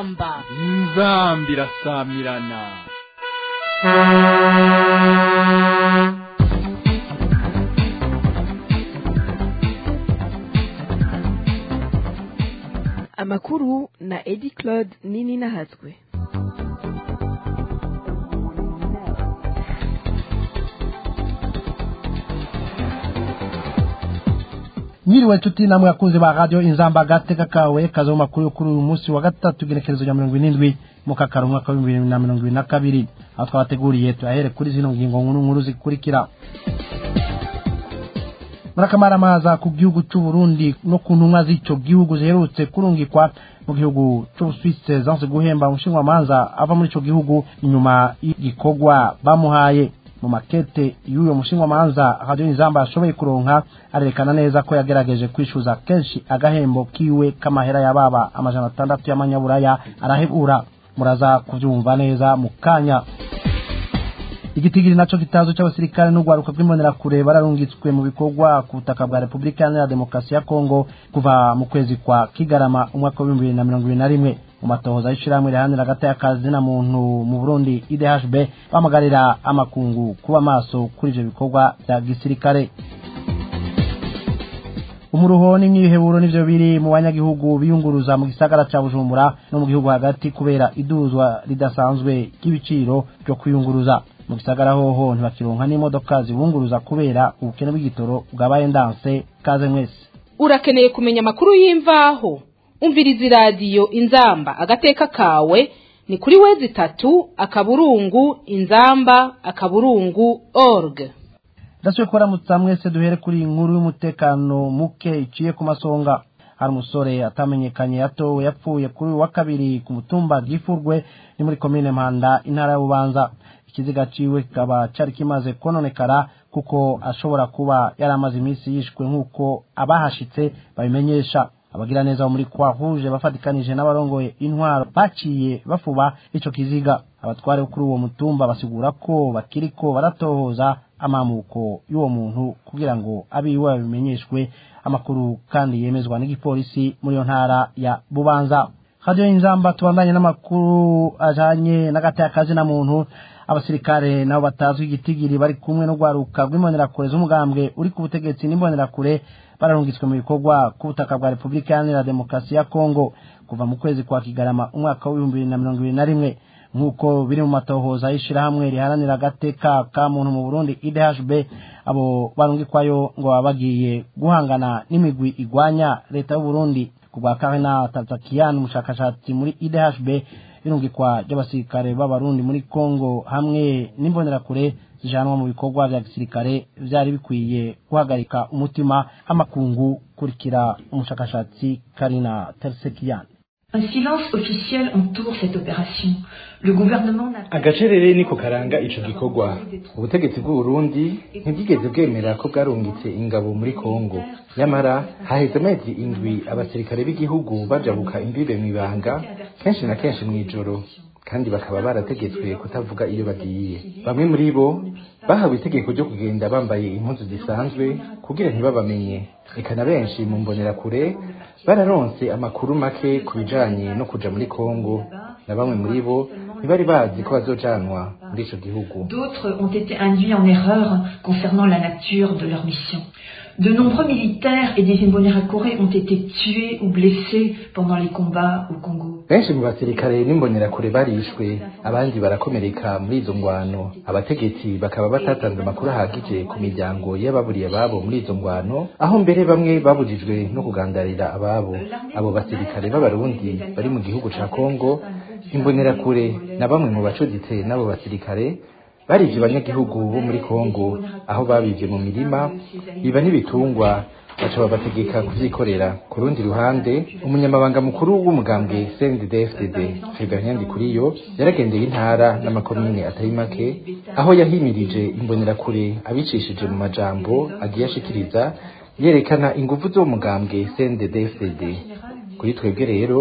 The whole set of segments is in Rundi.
inzamba inzamba irasamirana amakuru na edi claude nini nahatswe mwiriwe nshuti namwe akunzi ba radio inzamba agateka kawe kaza mu makuru yo kuri uyu munsi wa gatatu igenekerezo rya mirongo irindwi mu kakaro umwaka w'ibihumbi bibiri na mirongo ibiri na kabiri aho twabateguriye tuyahere kuri zino ngingo nkuru nkuru zikurikira murakamara ku gihugu cy'u Burundi no ku ntumwa z'ico gihugu ziherutse kurungikwa mu gihugu c'Ubusuwise zanse guhemba umushinwamanza ava muri ico gihugu inyuma y'igikorwa bamuhaye mu makete y'uyo mushinwamanza radio inzamba ashoboye kuronka arerekana neza ko yagerageje kwishyuza kenshi agahembo kiwe k'amahera yababa amajana atandatu y'amanyaburaya arahebura muraza kubyumva neza mu kanya igitigiri naco kitazo c'abasirikare n'urwaruka rw'imbonerakure bararungitswe mu bikorwa ku butaka bwa repubulika iharanira demokarasi ya kongo kuva mu kwezi kwa kigarama umwaka w'ibihumbi bibiri na mirongo ibiri na rimwe mu matohoza y'ishirahamwe riharanira hagati y'akazi na muntu mu burundi idhb bamagarira amakungu kuba maso kuri ivyo bikorwa vya gisirikare umuruho n'imyiheburo nivyo biri mu banyagihugu biyunguruza mu gisagara ca bujumbura no mu gihugu hagati kubera iduzwa ridasanzwe ry'ibiciro vyo kwiyunguruza mu gisagara hoho ntibakironka n'imodoka zibunguruza kubera ubukene bw'igitoro bwabaye ndanse kaze mwese urakeneye kumenya amakuru y'imvaho umviriza iradiyo inzamba agateka kawe ni kuri wezi itatu akaburungu inzamba akaburungu org ndasubiye kubaramutsa mwese duhere kuri iyi nkuru y'umutekano muke iciye ku masonga hari umusore atamenyekanye yatowe yapfuye kuri uyu wa kabiri ku mutumba gifurwe ni muri komine mpanda intara ya bubanza ikiziga ciwe kikaba cari kimaze kononekara kuko ashobora kuba yari amaze iminsi yishwe nk'uko abahashitse babimenyesha abagira neza bo muri kwa rouge bafatikanije n'abarongoye intwaro baciye bafuba ico kiziga abatware bo kuri uwo mutumba basigura ko bakiriko baratohoza amamuko y'uwo muntu kugira ngo abiwe babimenyeshwe amakuru kandi yemezwa n'igipolisi muri iyo ntara ya bubanza radio inzamba tubandanye n'amakuru ajanye n'agatakazi na muntu abasirikare nabo batazwi igitigiri bari kumwe no gwaruka rw'imbonerakure z'umugambwe uri ku butegetsi n'imbonerakure bararungitswe mu bikorwa ku butaka bwa repubulika iharanira demokarasi ya kongo kuva mu kwezi kwa kigarama umwaka w'ibihumbi bibiri na mirongo ibiri na rimwe nk'uko biri mu matohoza y'ishirahamwe riharanira agateka ka muntu mu burundi idhb abo barungikwayo ngo baba bagiye guhangana n'imigwi igwanya leta y'uburundi ku bwa karina tazakiyan umushakashatsi muri idhb irungikwa ry'abasirikare b'abarundi muri kongo hamwe n'imbonerakure zijanwa mu bikorwa vya gisirikare vyari bikwiye guhagarika umutima amakungu kurikira umushakashatsi karina tersekiyan Un silence officiel entoure cette opération. Le gouvernement n'a agacerere niko karanga ico gikorwa ubutegetsi bw'uburundi ntibwigeze bwemera ko bwarungitse ingabo muri kongo nyamara haheze amezi indwi abasirikare b'igihugu bajabuka imbibe mw'ibanga kenshi na kenshi mw'ijoro kandi bakaba barategetswe kutavuga iyo bagiye bamwe muri bo bahawe itegeko ryo kugenda bambaye impuzu zisanzwe kugira ntibabamenye eka na benshi mu mbonerakure bararonse amakuru make ku bijanye no kuja muri kongo na bamwe muri bo ntibari bazi ko bazojanwa muri ico gihugu D'autres ont été induits en erreur concernant la nature de leur mission. De nombreux militaires et des Imbonerakure ont été tués ou blessés pendant les combats au Congo. benshi mu basirikare n'imbonerakure barishwe abandi barakomereka muri izo ngwano abategetsi bakaba batatanze amakuru ahagije ku miryango y'ababuriye ababo muri izo ngwano aho mbere bamwe babujijwe no kugandarira ababo abo basirikare b'abarundi bari mu gihugu ca kongo imbonerakure na bamwe mu bacuditse n'abo basirikare barivye abanyagihugu bo muri kongo aho babivye mu mirima biba n'ibitungwa baca babategeka kuvyikorera ku rundi ruhande umunyamabanga mukuru w'umugambwe CNDD-FDD Febien Ndikuriyo yaragendeye intara n'amakomine atari make aho yahimirije imbonerakure abicishije mu majambo agiye ashikiriza yerekana inguvu z'uwo mugambwe CNDD-FDD kuri twebwe rero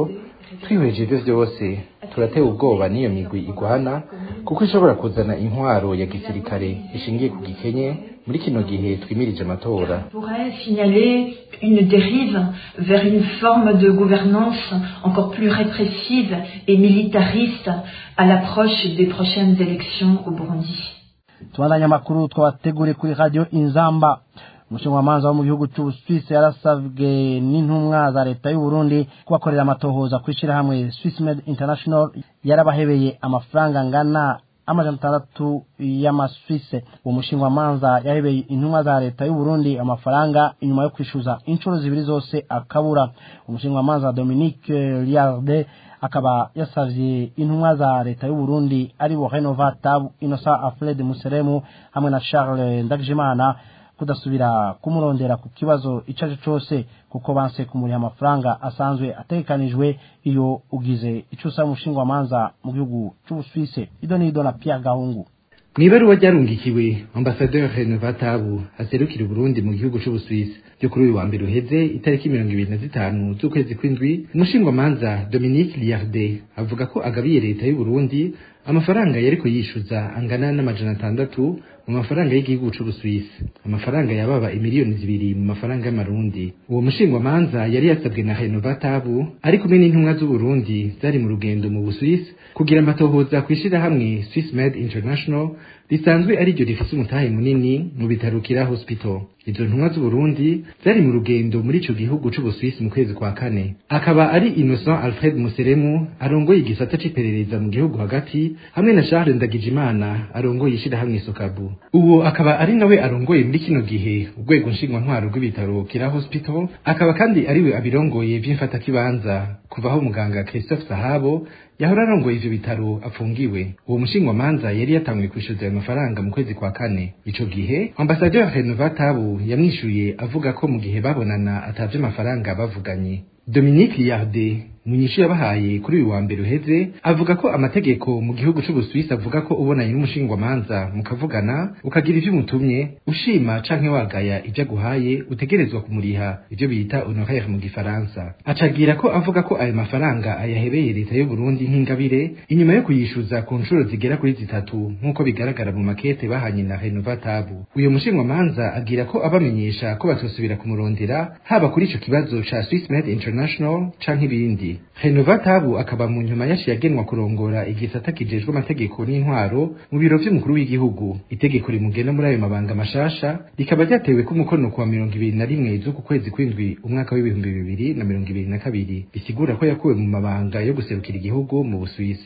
twihweje ivyo vyose turatewe ubwoba n'iyo migwi igwana kuko ishobora kuzana intwaro ya gisirikare ishingiye ku gikenye muri kino gihe twimirije amatora pourrait signaler une dérive vers une forme de gouvernance encore plus répressive et militariste à l'approche des prochaines élections au Burundi. tubandanya amakuru twabateguriye kuri radiyo inzamba umushingamanza wo mu gihugu cy'ubusuwisi yarasabwe n'intumwa za leta y'u Burundi kubakorera amatohoza ku ishyirahamwe Swiss Med International yarabahebeye amafaranga angana amajana atandatu y'amaswise uwo mushingwamanza yahebeye intumwa za leta y'u Burundi amafaranga inyuma yo kwishyuza inshuro zibiri zose akabura umushingwamanza Dominique Liarde akaba yasavye intumwa za leta y'u Burundi ari bo Renova Tab Innocent Alfred Museremu hamwe na Charles Ndagijimana kudasubira kumurondera ku kibazo ico ari cose kuko banse kumuriha amafaranga asanzwe ategekanijwe iyo ugize ico usaba umushingwamanza mu gihugu c'Ubusuwise ido n'ido na Pierre Gahungu mw'ibaruwa ryarungikiwe ambasaderi Renova Tabu aserukira Burundi mu gihugu c'Ubusuwisi ryo kuri uyu wa mbere uheze itariki mirongo ibiri na zitanu z'ukwezi kw'indwi umushingwamanza Dominique Liarde avuga ko agabiye leta y'u Burundi amafaranga yariko yishuza angana n'amajana atandatu mu mafaranga y'igihugu c'Ubusuwisi amafaranga yababa imiliyoni zibiri mu mafaranga y'amarundi uwo mushingwamanza yari yasabwe na Renova Tabu ari kumwe n'intumwa z'u Burundi zari mu rugendo mu Busuwisi kugira amatohoza kw'ishirahamwe Swiss Med International risanzwe ari ryo rifise umutahe munini mu bitaro Kira Hospital izo ntumwa z'u Burundi zari mu rugendo muri ico gihugu c'Ubusuwisi mu kwezi kwa kane akaba ari Innocent Alfred Museremu arongoye igisata c'iperereza mu gihugu hagati hamwe na Charles Ndagijimana arongoye ishirahamwe Sokabu uwo akaba ari nawe arongoye muri kino gihe urwego nshingwantwaro rw'ibitaro Kira Hospital akaba kandi ariwe abirongoye vy'imfatakibanza kuva aho muganga Christophe Sahabo yahora arongoye ivyo bitaro afungiwe uwo mushingwamanza yari yatanguye kwishyuza ayo mafaranga mu kwezi kwa kane ico gihe ambasaderi Renova Tabu yamwishuye avuga ko mu gihe babonana atavye amafaranga bavuganye Dominique Liarde mwinyishu yabahaye kuri uyu wa mbere uheze avuga ko amategeko mu gihugu c'Ubusuwisi avuga ko ubonanye n'umushingwamanza mukavugana ukagira ivyo umutumye ushima canke wagaya ivyo aguhaye utegerezwa kumuriha ivyo bita honoraire mu gifaransa acagira ko avuga ko ayo mafaranga ayahebeye leta y'u Burundi nk'ingabire inyuma yo kuyishuza ku nshuro zigera kuri zitatu nk'uko bigaragara mu makete bahanye na Renova Tabu uyo mushingwamanza agira ko abamenyesha ko batosubira kumurondera haba kuri ico kibazo ca Swiss Med International canke ibindi Renova Tabu akaba mu nyuma yaciye agenwa kurongora igisata kijejwe amategeko n'intwaro mu biro vy'umukuru w'igihugu itegeko rimugena muri ayo mabanga mashasha rikaba ryatewe ku mukono kuwa mirongo ibiri na rimwe z'uku kwezi kw'indwi umwaka w'ibihumbi bibiri na mirongo ibiri na kabiri bisigura ko yakuwe mu mabanga yo guserukira igihugu mu Busuwisi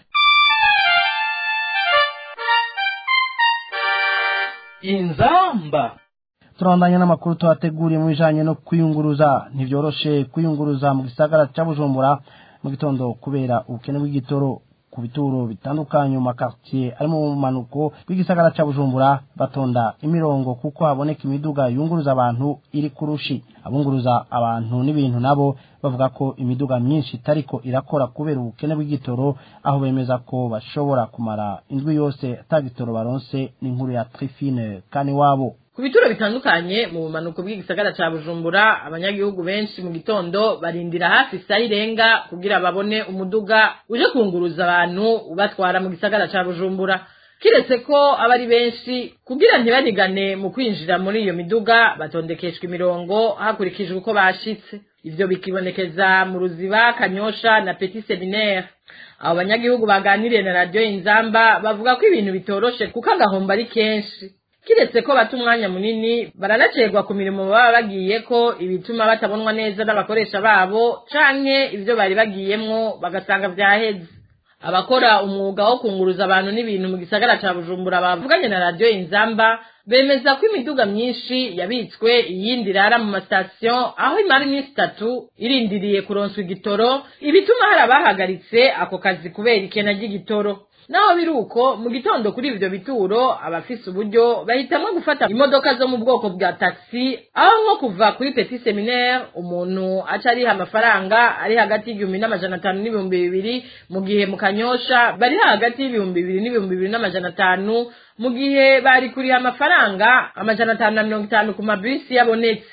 inzamba turabandanya n'amakuru tuhateguriye mu bijanye no kwiyunguruza ntivyoroshe kwiyunguruza mu gisagara ca bujumbura mu gitondo kubera ubukene bw'igitoro ku bituro bitandukanye mu makartier ari mu manuko bw'igisagara ca bujumbura batonda imirongo kuko haboneka imiduga yunguruza abantu iri kurushi abunguruza abantu n'ibintu nabo bavuga ko imiduga myinshi itariko irakora kubera ubukene bw'igitoro aho bemeza ko bashobora kumara indwi yose atagitoro baronse n'inkuru ya Trifine kani wabo ku bituro bitandukanye mu bumanuko bw'igisagara ca bujumbura abanyagihugu benshi mu gitondo barindira hafi isaha irenga kugira babone umuduga uje kunguruza abantu ubatwara mu gisagara ca bujumbura kiretse ko aba ari benshi kugira ntibanigane mu kwinjira muri iyo miduga batondekeshwa imirongo hakurikijwe uko bashitse ivyo bikibonekeza mu ruziba kanyosha na petit seminaire abo banyagihugu baganiriye na radiyo inzamba bavuga ko ibintu bitoroshe kuko agahombo ari kenshi kiretse ko bata umwanya munini baranacerwa ku mirimo baba bagiye ko ibituma batabonwa neza n'abakoresha babo canke ivyo bari bagiyemwo bagasanga vyaheze abakora umwuga wo kunguruza abantu n'ibintu mu gisagara ca bujumbura bavuganye na radiyo inzamba bemeza ko imiduga myinshi yabitswe iyindi irara mu masitasiyo aho imara iminsi itatu irindiriye kuronswa igitoro ibituma hari abahagaritse ako kazi kubera ikena ry'igitoro naho biri uko mu gitondo kuri ivyo bituro abafise uburyo bahitamwo gufata imodoka zo mu bwoko bwa taxi aho nko kuva kuri petit seminaire umuntu aca ariha amafaranga ari hagati y'igihumbi n'amajana atanu n'ibihumbi bibiri mu gihe mu kanyosha bariha hagati y'ibihumbi bibiri n'ibihumbi bibiri n'amajana atanu mu gihe bari kuriha amafaranga amajana atanu na mirongo itanu ku mabisi yabonetse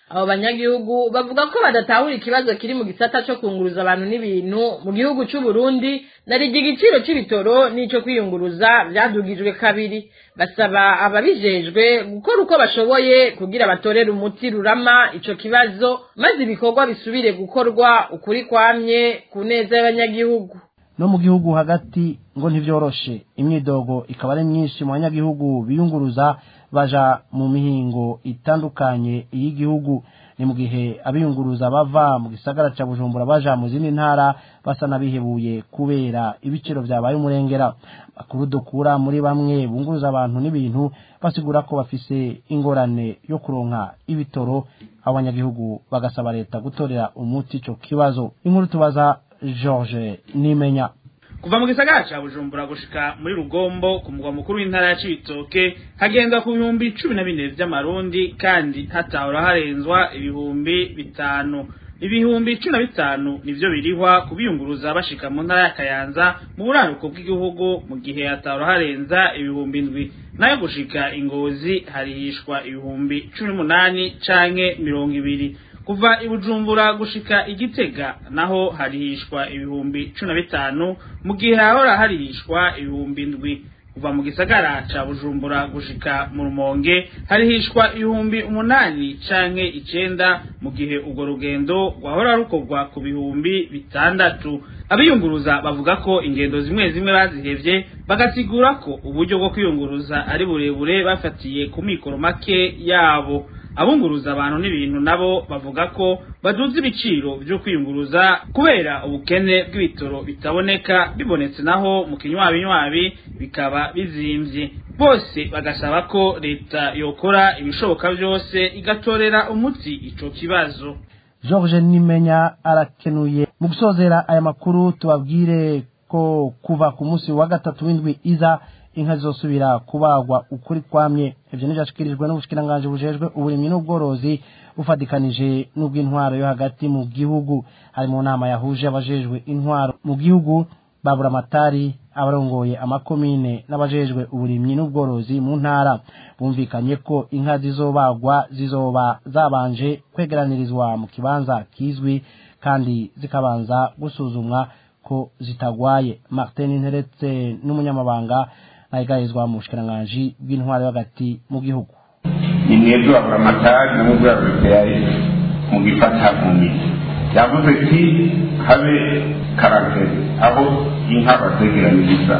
abo banyagihugu bavuga ko badatahura ikibazo kiri mu gisata co kunguruza abantu n'ibintu mu gihugu c'u Burundi narije igiciro c'ibitoro n'ico kwiyunguruza vyadugijwe kabiri basaba ababijejwe gukora uko bashoboye kugira batorere umuti rurama ico kibazo maze ibikorwa bisubire gukorwa ukuri kwamye ku neza y'abanyagihugu no mu gihugu hagati ngo ntivyoroshe imyidogo ikaba ari myinshi mu banyagihugu biyunguruza baja mu mihingo itandukanye y'igihugu ni mu gihe abiyunguruza bava mu gisagara ca bujumbura baja mu zindi ntara basa n'abihebuye kubera ibiciro vyabaye umurengera makuru dukura muri bamwe bunguruza abantu n'ibintu basigura ko bafise ingorane yo kuronka ibitoro abo banyagihugu bagasaba leta gutorera umuti ico kibazo inkuru tubaza george nimenya kuva mu gisagara ca bujumbura gushika muri rugombo ku mugwa mukuru w'intara ya cibitoke hagenda ku bihumbi cumi na bine vy'amarundi kandi hatahora harenzwa ibihumbi bitanu ibihumbi cumi na bitanu nivyo birihwa kubiyunguruza bashika mu ntara ya kayanza mu buraruko bw'igihugu mu gihe hatahora harenza ibihumbi indwi nayo gushika ingozi harihishwa ibihumbi cumi n'umunani canke mirongo ibiri kuva ibujumbura gushika igitega naho harihishwa ibihumbi cumi na bitanu mu gihe hahora harihishwa ibihumbi ndwi kuva mu gisagara ca bujumbura gushika mu rumonge harihishwa ibihumbi umunani canke icenda mu gihe urwo rugendo rwahora rukorwa ku bihumbi bitandatu abiyunguruza bavuga ko ingendo zimwe zimwe bazihevye bagasigura ko uburyo bwo kwiyunguruza ari burebure bafatiye ku mikoro make yabo abunguruza abantu n'ibintu nabo bavuga ko baduza ibiciro vyo kwiyunguruza kubera ubukene bw'ibitoro bitaboneka bibonetse naho mu kinywabinywabi bikaba bizimvye bose bagasaba ko leta yokora ibishoboka vyose igatorera umuti ico kibazo george nimenya arakenuye mu gusozera aya makuru tubabwire ko kuva ku munsi wa gatatu w'indwi iza inka zizosubira kubagwa ukuri kwamye ivyo n'ivyashikirijwe n'ubushikiranganji bujejwe uburimyi n'ubworozi bufadikanije n'ubw'intwaro yo hagati mu gihugu hari mu nama yahuje abajejwe intwaro mu gihugu babura amatari abarongoye amakomine n'abajejwe uburimyi n'ubworozi mu ntara bumvikanye ko inka zizobagwa zizoba zabanje kwegeranirizwa mu kibanza kizwi kandi zikabanza gusuzumwa ko zitagwaye martin nteretse n'umunyamabanga nayigarizwa mu bushikiranganji bw'intwaro yo hagati mu gihugu ni mwebwe babura amatari n'ubwo yaburepeyaye mu gifata mu miti yavuze ati habe karanteri aho inka bazegeraniriza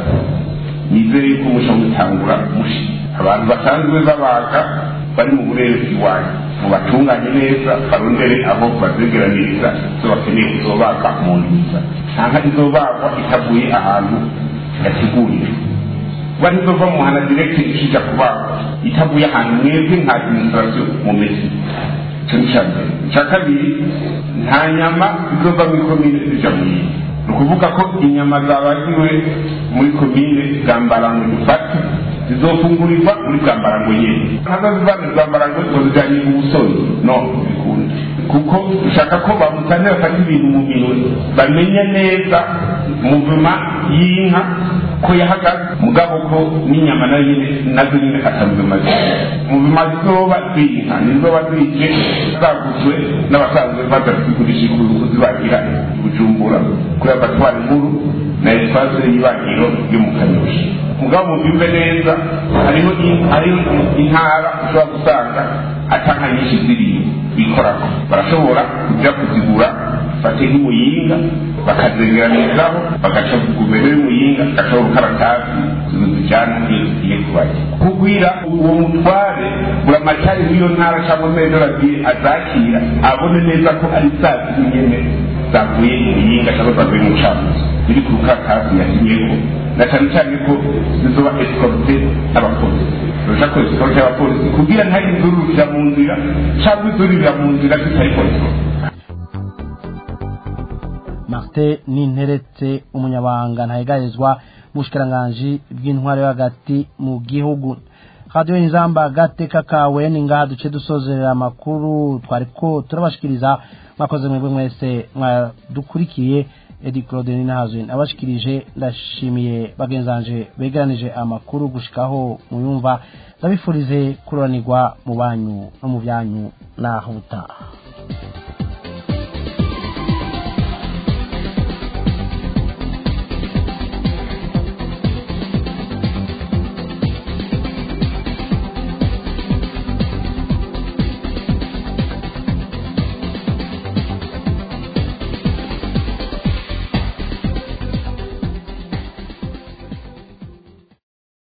nizere yuko muca mutangura mushi abantu basanzwe babaga bari mu burere bw'iwanyu mubatunganye neza barondere aho bazegeraniriza zo bakeneye kuzobaga mu nziza nta nka izobagwa itavuye ahantu yateguriwe kuba ntizova mu muhana direkte ikija kubagwa itavuye ahantu mwebwe nka administration mumeze icyo ni icya mbere icya kabiri nta nyama izova muri komine zija mu yindi ni ukuvuga ko inyama zabagiwe muri komine bwambarango dufate zizofungurirwa muri bwambarango nyene ntazo ziva muri bwambarango ngo zijanye ubusoni no bikunda kuko dushaka ko bamutane bafata ibintu mu minwe bamenya neza muvuma y'inka ko yahagaze mugabo ko n'inyama nayo nyine nazo nyine atamuvuma muvuma zizoba z'inka nizoba zije zaguzwe n'abasanzwe baza kuzigurisha kuzibagira bujumbura kuri abatwara inkuru na espace y'ibagiro yo mu kanyosha mugabo mubyumve neza hariho hariho intara ushobora gusanga atanka nyinshi ziriyo bikorako barashobora kuja kuzigura bate nk'umuyinga bakazegeranizaho bagaca guverinoma y'umuyinga gacaho urukaratasi zijyana iyo zigiye kubajya kugwira uwo mutware buramatari w'iyo ntara cyangwa mezero agiye azakira abone neza ko ari saa ziri nyene zavuye imuyinga cyangwa zavuye mu camuzi ziri ku rukaratasi yasinyeko na cyane cyane ko zizoba escorte n'abapolisi turusha ko escorte y'abapolisi kugira ntihagire izururira mu nzira cyangwa izururira mu nzira zitari polisi martin ninteretse umunyabanga ntayigarizwa mu bushikiranganji bw'intwaro yo hagati mu gihugu radiyo inzamba gateka kawe ni ngaha duce dusozerera amakuru twari ko turabashikiriza mwakoze mwebwe mwese mwadukurikiye edi claude ninahazwe nabashikirije ndashimiye bagenzanje begeranije amakuru gushikaho muyumva ndabifurize kuroranirwa mu banyu no mu byanyu naho butaha